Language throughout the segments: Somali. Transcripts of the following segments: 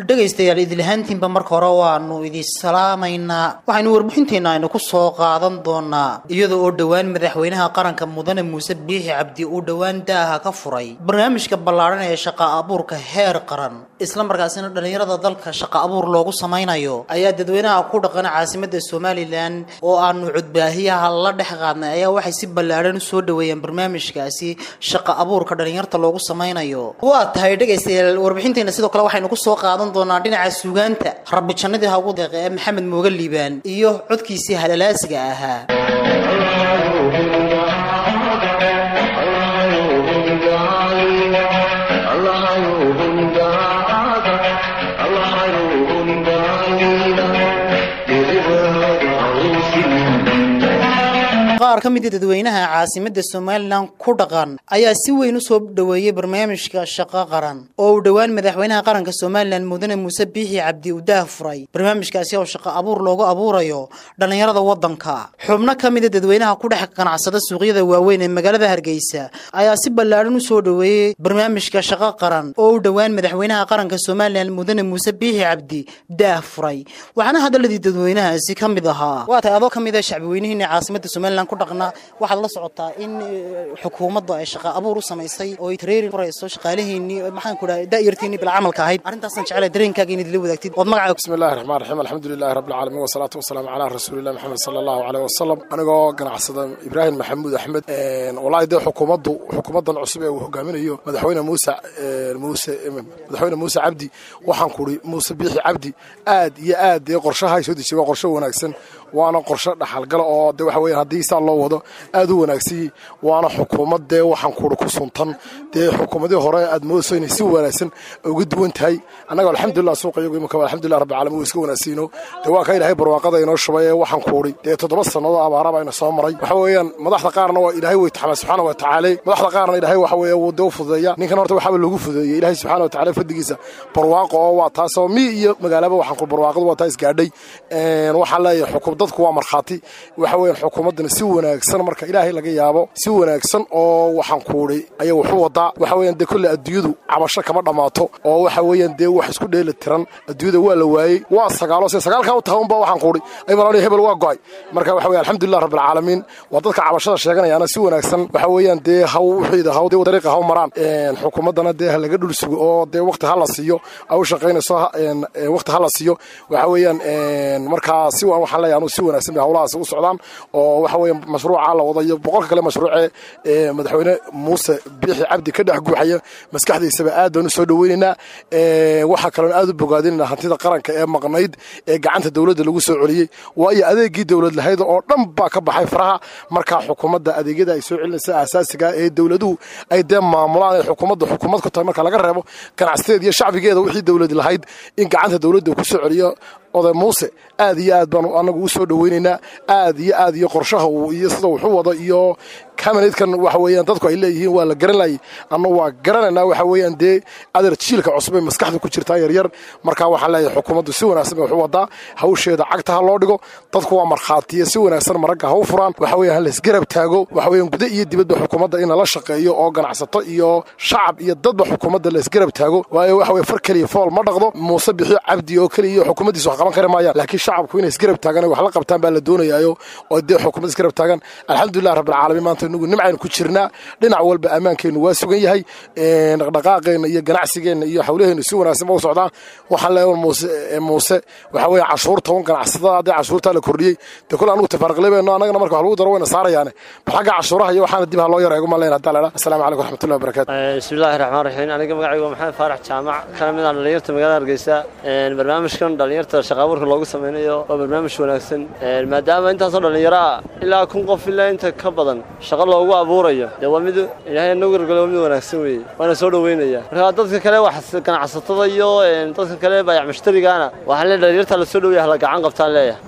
dhegaystayaal idilahaantiinba marka hore waanu idin salaamaynaa waxaynu warbixinteenna aynu ku soo qaadan doonaa iyada oo dhowaan madaxweynaha qaranka mudane muuse biixi cabdi uu dhowaan daaha ka furay barnaamijka ballaadhan ee shaqa abuurka heer qaran isla markaasina dhallinyarada dalka shaqa abuur loogu samaynayo ayaa dadweynaha ku dhaqan caasimadda somalilan oo aanu cudbaahiyaha la dhex qaadnay ayaa waxay si ballaadhan usoo dhaweeyeen barnaamijkaasi shaqa abuurka dhallinyarta loogu samaynayo waa tahay dhegaystayaal warbixinteenna sidoo kale waxaynu ku soo qaadan doonaa dhinaca suugaanta rabbi jannadii hagu deeqe ee maxamed mooga liibaan iyo codkiisii halalaasiga ahaa qaar ka mida dadweynaha caasimadda somalilan ku dhaqan ayaa si weyn usoo dhaweeyey barnaamijka shaqo qaran oo uu dhowaan madaxweynaha qaranka somalilan mudane muuse biixi cabdi uu daah furay barnaamijkaasi oo shaqo abuur loogu abuurayo dhallinyarada waddanka xubno ka mida dadweynaha ku dhex ganacsada suuqyada waaweyn ee magaalada hargeysa ayaa si ballaadhan usoo dhaweeyey barnaamijka shaqo qaran oo uu dhowaan madaxweynaha qaranka somalilan mudane muuse biixi cabdi daah furay waxaana hadaladii dadweynahaasi ka mid ahaa waa tahay adoo ka mid a shacbiweynihiina caasimadda somalilan ku dhaqna waxaad la socotaa in xukuumadda ay shaqa abuur u samaysay oo ay tareeri furayso shaqaalaheennii maxaan ku dhahay da'yartiinii bila camalka ahayd arrintaasaan jeclay dareenkaaga inaad ila wadaagtid ood magaca bismi illahi raxmaan raxiim alxamdulilahi rabbi alcaalamiin wasalaatu wasalaamu calaa rasuulillahi maxamed sala allahu caleyh wasalam anigoo ganacsada ibraahim maxamuud axmed wallaahi dee xukuumaddu xukuumaddan cusub ee uu hogaaminayo madaxweyne muuse muuse madaxweyne muuse cabdi waxaan kuri muuse biixi cabdi aad iyo aad dee qorshaha soo dejiyay waa qorsho wanaagsan waana qorsho dhaxalgala oo de waxa weeyaan haddii saa loo wado aad u wanaagsanyey waana xukuumad dee waxaan kuuri ku suntan dee xukuumadii hore aad moodayso inay si wanaagsan uga duwan tahay annaga alxamdulilah suuqa iyagu imika alxamdulilah rabbi caalamiin waa iska wanaagsiino dee waa ka ilaahay barwaaqada inoo shubay ee waxaan kuuri dee toddoba sannadood abaaraba ina soo maray waxa weeyaan madaxda qaarna waa ilaahay way taxamay subxaana wa tacaala madaxda qaarna ilaahay waxa weeye wuu dee u fududeeya ninkan horta waxaaba loogu fududeeyey ilaahay subxaana wa tacaala fadligiisa barwaaqo oo waa taasoo mi iyo magaalaba waxaan ku barwaaqadu waa taa isgaadhay waxaan leeyahay xukum dadku waa markhaati waxa weeyaan xukuumaddana si wanaagsan marka ilaahay laga yaabo si wanaagsan oo waxaan kuudhay ayay waxu wadaa waxa weeyaan dee kolle adduunyadu cabasho kama dhammaato oo waxa weeyaan dee wax isku dheeli tiran adduunyada waa la waayey waa sagaalo se sagaalkaa u tahay unba waxaan kuudhay ay malan hebel waa go'ay marka waxa weeye alxamdulilah rabbilcaalamiin waa dadka cabashada sheeganayaana si wanaagsan waxa weeyaan dee haw wixiida haw dee dariiqa haw maraan xukuumaddana dee ha laga dhul sugo oo dee waqti ha la siiyo ay u shaqaynayso waqti ha la siiyo waxa weeyaan markaa si waxaan leeyahay anuu si wanaagsan bay hawlahaas u socdaan oo waxa weeye mashruuca la wada iyo boqolka kale mashruucee ee madaxweyne muuse biixi cabdi ka dhex guuxaya maskaxdiisaba aad baan u soo dhoweynaynaa waxaa kaloon aad u bogaadinaynaa hantida qaranka ee maqnayd ee gacanta dowladda lagu soo celiyey waayo adeegii dowlad lahayd oo dhan baa ka baxay faraha markaa xukuumadda adeegyada ay soo celinaysa asaasiga ee dowladuhu ay dee maamulaan ay xukuumadda xukuumad ku tahay marka laga reebo ganacsateed iyo shacbigeeda wixii dowlad lahayd in gacanta dowladda ku soo celiyo oday muuse aad iyo aad baanu anagu u soo dhoweynaynaa aad iyo aad iyo qorshaha uu iyo sida wuxu wado iyo kabineedkan waxa weeyaan dadku ay leeyihiin waa la garan laayay anna waa garanaynaa waxa weeyaan dee adeer jiilka cusub ay maskaxda ku jirtaa yaryar markaa waxaan leeyahay xukuumaddu si wanaagsan bay waxu wadaa hawsheeda cagta ha loo dhigo dadku waa markhaatiya si wanaagsan maragga ha u furaan waxa weeyaan ha laysgarab taago waxa weeyaan guda iyo dibadba xukuumadda in lala shaqeeyo oo ganacsato iyo shacab iyo dadba xukuumadda laysgarab taago waayo waxa weye far keliya fool ma dhaqdo muuse bixiyo cabdi oo keliya iyo xukuumaddiisa wax qaban kari maayaan laakiin shacabku inay isgarab taagaan wax la qabtaan baa la doonayaayo oo dee xukuumadda isgarab taagan alxamdulilah rabbilcaalamiin maanta inagu nimcaynu ku jirnaa dhinac walba ammaankeennu waa sugan yahay dhaqdhaqaaqeenna iyo ganacsigeenna iyo hawlaheennu si wanaagsan ba u socdaan waxaan leeyahay muuse muuse waxa weeye cashuur toban ganacsatada haddii cashuurtaa la kordhiyey dee kule anugu tafaariqlebeeno annagana marka wax lagu daro wayna saarayaane bal xagga cashuuraha iyo waxaana dib ha loo yareego ma leena haddaa leedha assalaamu calaykum waraxmatullahi wabarakatu bismillahi raxmaan raxiim aniga magacaygu waa maxamed faarax jaamac kana mid ah dhalinyarta magaalada hargeysa barnaamijkan dhalinyarta shaqa abuurka loogu sameynayo waa barnaamij wanaagsan maadaama intaasoo dhallinyaro ah ilaa kun qof ilaa inta ka badan shaqo loogu abuurayo dee waa mid ilaahay nagu gargalo waa mid wanaagsan weeye waana soo dhoweynaya marka dadka kale wax ganacsatada iyo dadka kale baayac mushtarigaana waxaan leeyahay dhalinyarta la soo dhoweya hala gacan qabtaan leeyahay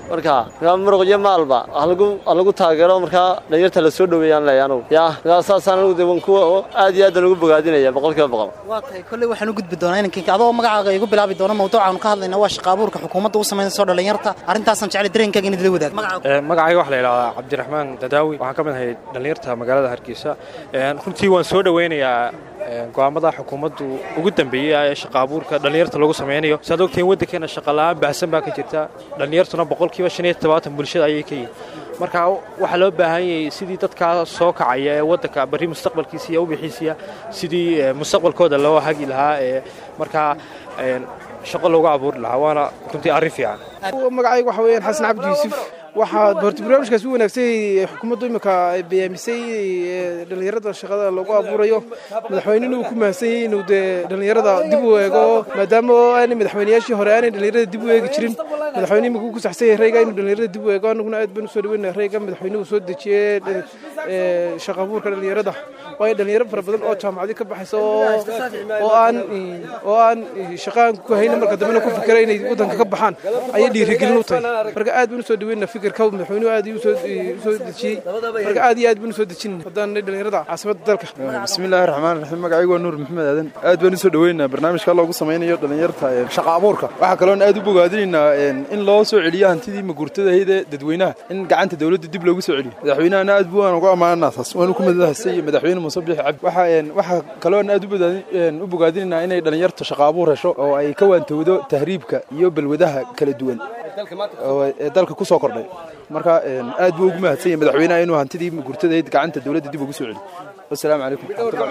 marka markaa muruq iyo maalba halagu halagu taageero markaa dhalinyarta la soo dhoweeyaan leeyahay anugu yaa markaa saasaan anugu de kuwa aad iyo aad aan ugu bogaadinaya boqolkiiba boqol waa tahay kolley waxaan u gudbi doonaa inankiinka adoo magacaaga igu bilaabi doono mawduucaanu ka hadlayna waa shaqa abuurka xukuumadda u samaynayso dhalinyarta arrintaasaan jeclay dareenkaaga inaad la wadaag magacaaga magacayga waxaa la yidhahdaa cabdiraxmaan dadaawi waxaan ka mid ahay dhallinyarta magaalada hargeysa runtii waan soo dhoweynayaa go'aamada xukuumaddu ugu dambeeyey ee shaqa abuurka dhallinyarta lagu samaynayo saad ogtihiin waddankeena shaqala'aan baahsan baa ka jirta dhallinyartuna boqolkiiba shan iyo todobaatan bulshada ayay ka yihin marka waxaa loo baahan yahay sidii dadkaa soo kacaya ee waddanka barri mustaqbalkiisa iyo ubixiisiya sidii mustaqbalkooda loo hagi lahaa ee markaa shaqo loogu abuuri lahaa waana runtii arrin fiican magacayga waxa weeyaan xasan cabdi yuusuf waxaa horta barnaamijkaas u wanaagsay xukuumaddu imika ay bayaamisay dhallinyarada shaqada lagu abuurayo madaxweynena uu ku mahadsan yahay inuu dee dhallinyarada dib u eego maadaama aanay madaxweynayaashii hore aanay dhallinyarada dib u eegi jirin madaxweyne imika uu ku saxsan yahay rayga inuu dhallinyarada dib u eego annaguna aad baan usoo dhaweyna rayga madaxweynuhu soo dejiyey shaqa abuurka dhallinyarada waayo dhallinyaro fara badan oo jaamacadi ka baxaysa oo aan oo aan shaqaan ku haynin marka dambena ku fikira inay waddanka ka baxaan ayay dhiirigelin u tahay marka aad baan usoo dhaweyna fikirka madaxweynuhu aad u soo dejiyey marka aad iyo aad baan usoo dejin haddaan dhallinyarada caasimada dalka bismillaahi raxmaan raxiim magacaygu waa nuur maxamed aadan aad baan usoo dhaweynaa barnaamijka loogu samaynayo dhallinyarta shaqa abuurka waxaa kaloon aad u bogaadinaynaa in loo soo celiyo hantidii maguurtada ahayd ee dadweynaha in gacanta dowladda dib loogu soo celiyo madaxweynahana aad buu aan ugu ammaanaa taas waanu ku madahasay madaxweyne muuse biixi cabdi waxaa kaloon aad u bogaadinaynaa inay dhallinyarta shaqa abuur hesho oo ay ka waantowdo tahriibka iyo balwadaha kala duwan ee dalka ku soo kordhay marka aad buu ugu mahadsan yahay madaxweynaha inuu hantidii gurtadayd gacanta dowladda dib ugu soo celiyo والسلام عليكم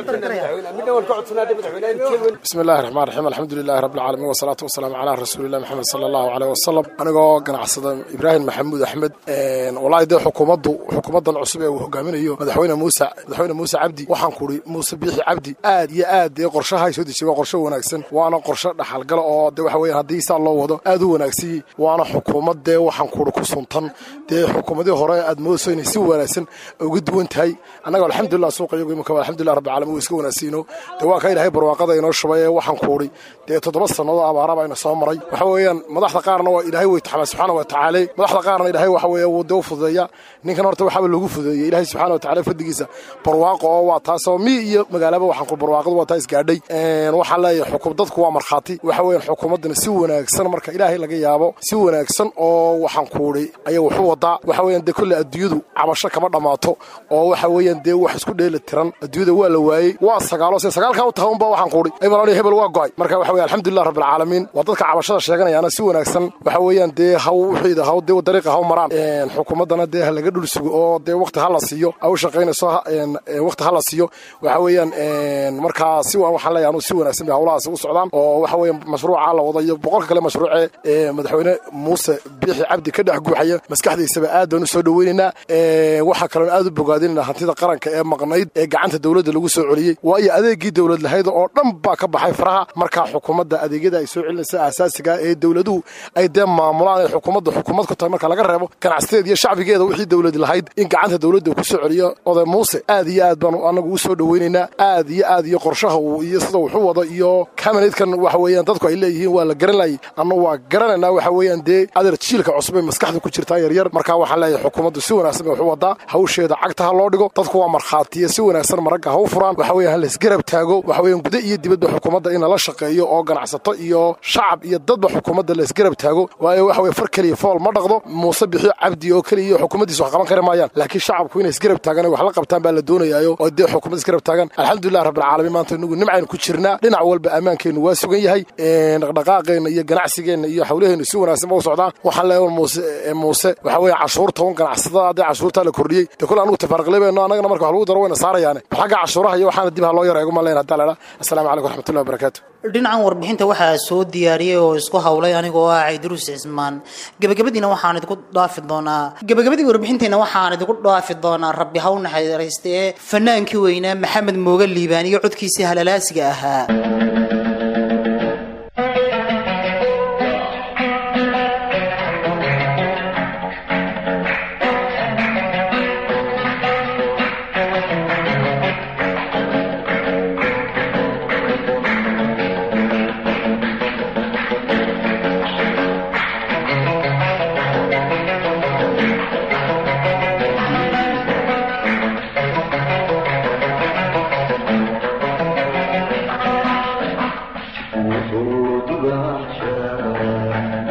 بسم الله الرحمن الرحيم الحمد لله رب العالمين والصلاة والسلام على رسول الله محمد صلى الله عليه وسلم أنا قناعصد إبراهيم محمود أحمد والله ده حكومته حكومته العصبة وهجامينه مدحونا موسى مدحونا موسى عبدي وحن كوري موسى بيحي عبدي آد يا آد قرشة هاي سودي شو قرشة وناكسن وأنا قرشة دحال قلا أو ده وحوي هدي سال الله وده آد وناكسي وأنا حكومة ده وحن كوري كسنتن ده حكومة ده هراء آد موسى نسي وناكسن وجد وانت هاي أنا الحمد لله سوق alxamdulilah rabbi caalamiin iska wanaagsiino dee waa ka ilahay barwaaqada inoo shubay ee waxaan kuuri dee toddoba sannadood abaara baa ina soo maray waxa weeyaan madaxda qaarna waa ilaahay way taxamay subxaana wa tacaala madaxda qaarna ilaahay waxa weeye wuu dee u fududeeya ninkan horta waxaaba lagu fududeeyey ilaahay subxaana wa tacaala fadligiisa barwaaqo oo waa taasoo mi iyo magaalaba waxaan ku barwaaqadu waa taa isgaadhay waxaan leeyahay xukum dadku waa markhaati waxa weeyaan xukuumaddana si wanaagsan marka ilaahay laga yaabo si wanaagsan oo waxaan kuuri ayay waxu wadaa waxa weeyaan dee kolle adduunyadu cabasho kama dhammaato oo waxa weeyaan dee wax isku dheeli tiran adduunyada waa la waayey waa sagaalo se sagaalkaa u tahay unba waxaan kuudhi hebel hebel waa go'ay marka waxa weye alxamdulilah rabbi alcaalamiin waa dadka cabashada sheeganayaana si wanaagsan waxa weeyaan dee haw wixiida haw dee dariiqa haw maraan xukuumaddana dee ha laga dhul sugo oo dee waqti ha la siiyo ha u shaqaynayso waqti ha la siiyo waxa weeyaan markaa si waxaan leeyahay anu si wanaagsan bay hawlahaasi u socdaan oo waxa weeyaan mashruuca la wada iyo boqolka kale mashruuce ee madaxweyne muuse biixi cabdi ka dhex guuxaya maskaxdiisaba aad baan u soo dhoweynaynaa waxaa kaloon aad u bogaadinayna hantida qaranka ee maqnayd ee gacanta dowladda lagu soo celiyey waayo adeegii dowlad lahayd oo dhan baa ka baxay faraha markaa xukuumadda adeegyada ay soo celinaysa asaasiga ee dowladuhu ay dee maamulaan ay xukuumadda xukuumad ku tahay marka laga reebo ganacsateed iyo shacbigeeda wixii dowlad lahayd in gacanta dowladda ku soo celiyo oday muuse aad iyo aad baanu anagu u soo dhoweynaynaa aad iyo aad iyo qorshaha uu iyo sida wuxu wado iyo kabineedkan waxa weeyaan dadku ay leeyihiin waa la garan layay anna waa garanaynaa waxa weeyaan dee adeer jiilka cusub ay maskaxda ku jirtaa yaryar markaa waxaan leeyahay xukuumaddu si wanaagsan bay waxu wadaa hawsheeda cagta ha loo dhigo dadku waa markhaatiya si wanaagsan maragga ha u furaan waxa weeyaan laisgarab taago waxa weeyaan guda iyo dibadba xukuumadda in lala shaqeeyo oo ganacsato iyo shacab iyo dadba xukuumadda laisgarab taago waayo waxa weye far keliya fool ma dhaqdo muuse bixiyo cabdi oo keliya iyo xukuumaddiisa wax qaban kari maayaan laakiin shacabku inay isgarab taagaan wax la qabtaan baa la doonayaayo oo dee xukuumad isgarab taagan alxamdulilah rabbilcaalamiin maanta inagu nimcaynu ku jirnaa dhinac walba ammaankeennu waa sugan yahay dhaqdhaqaaqeenna iyo ganacsigeenna iyo hawlaheennu si wanaagsan ba u socdaan waxaan leeyahay muuse muuse waxa weeye cashuurta un ganacsatada haddii cashuurtaa la kordhiyey dee kule anugu tafaariqlebeeno annagana marka wax lagu daro wayna saarayaane xagga cashuuraha iyo waxaana dib ha loo yareego ma leen haddaa ledha assalaamu calaykum waraxmatullahi wabarakaatu dhinacan warbixinta waxaa soo diyaariyey oo isku hawlay anigoo ah cayduruus cismaan gebagabadiina waxaan idinku dhaafi doonaa gebagabadii warbixinteenna waxaan idinku dhaafi doonaa rabbi haw naxariiste ee fanaankii weynaa maxamed mooga liibaan iyo codkiisii halalaasiga ahaa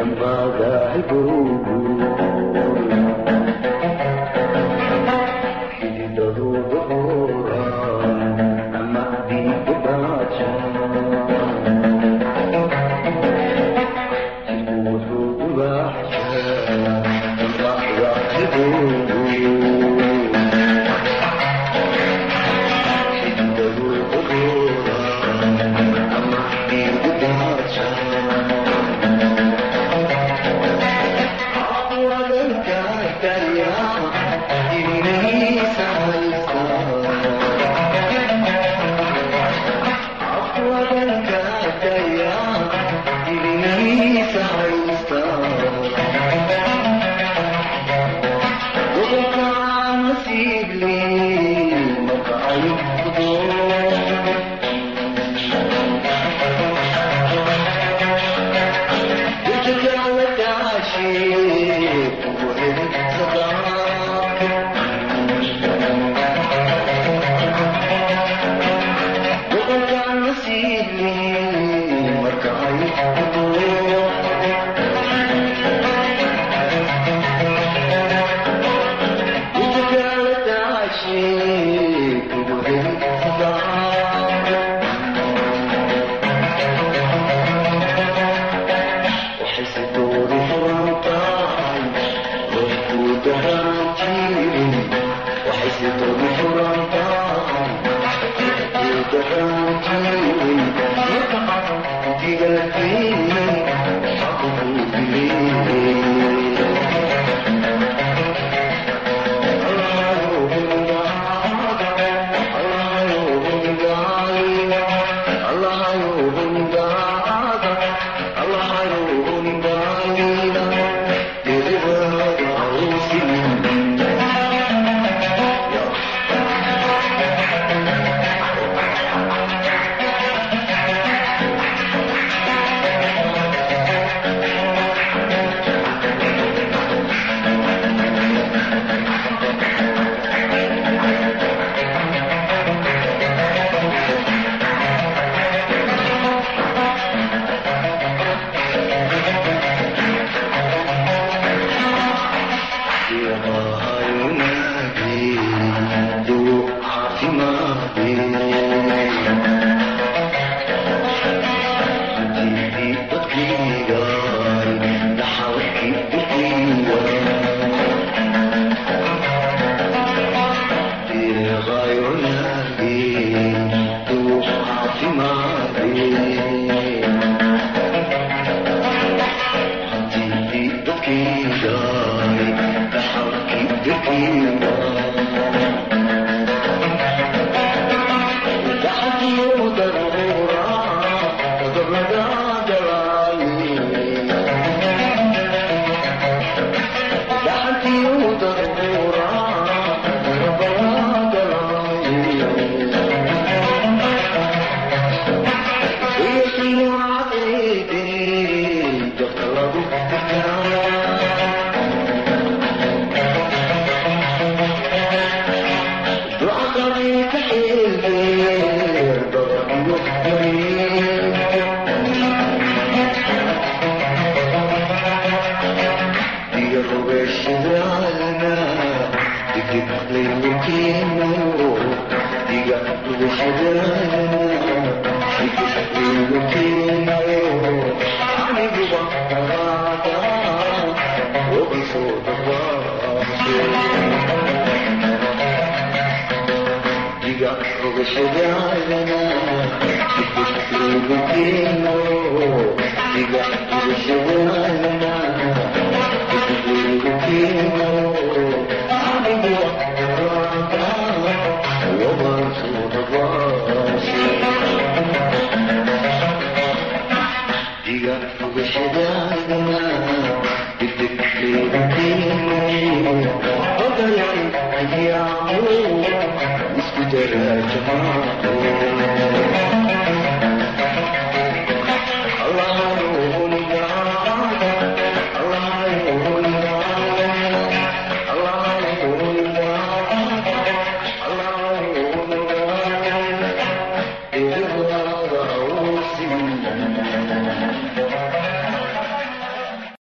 Yeah.